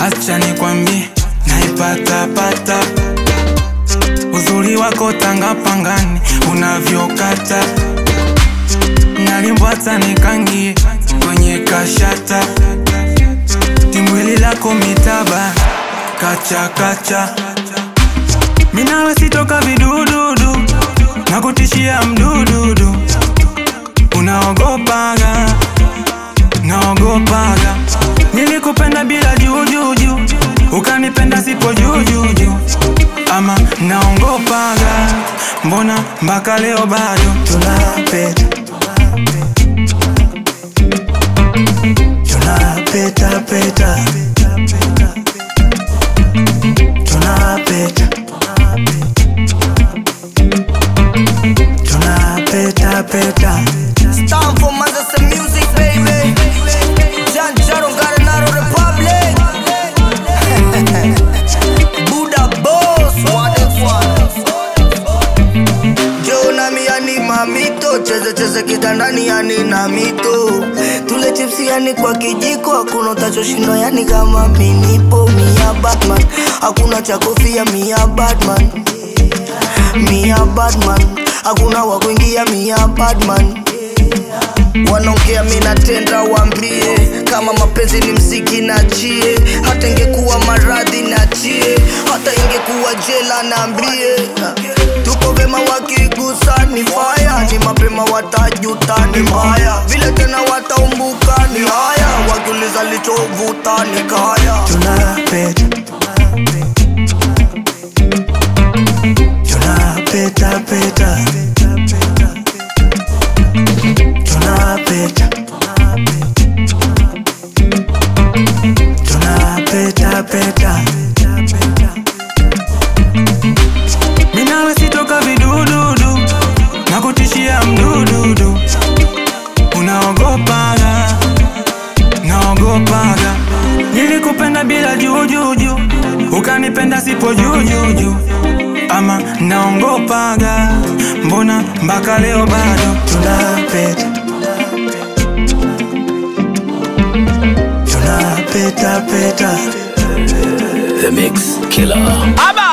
acha nikwambie, naipatapata uzuri wako tanga pangani unavyokata nalimbwata nikangie kwenye kashata timwili lako mitaba kachakacha minawe sitoka vidududu na kutishia mdududu unaogopaga naogopaga nilikupenda bila jujuju ukanipenda sipo jujuju ama naongopaga mbona mpaka leo bado tunapeta tunapeta peta tunapeta tunapeta peta It's time for Manchester music, baby. John Jaron got another republic. Buddha boss, what the fuck? Jo nami yani mamito, cheze cheze kitandani yani na mito. Tule chipsi yani kwa kijiko, hakuna utachoshinda yani kama minipo. Mia Batman, hakuna cha kofia mia Batman. Mia Batman, hakuna wa kuingia mia Batman. Wanaongea mi natenda, waambie kama mapenzi ni mziki nachie, hata ingekuwa maradhi nachie, hata ingekuwa jela naambie, tuko vema wakigusa ni faya, ni mapema watajuta ni mbaya, vile tena wataumbuka ni haya, wakiuliza lichovuta ni kaya. tunapeta tunapeta peta tunapeta tunapeta peta minawe sitoka vidududu na kutishia mdududu unaogopaga naogopaga nilikupenda bila jujuju ukanipenda sipo jujuju ama naongopaga mbona mpaka leo bado tunapeta tunapeta peta The Mix Killer. Aba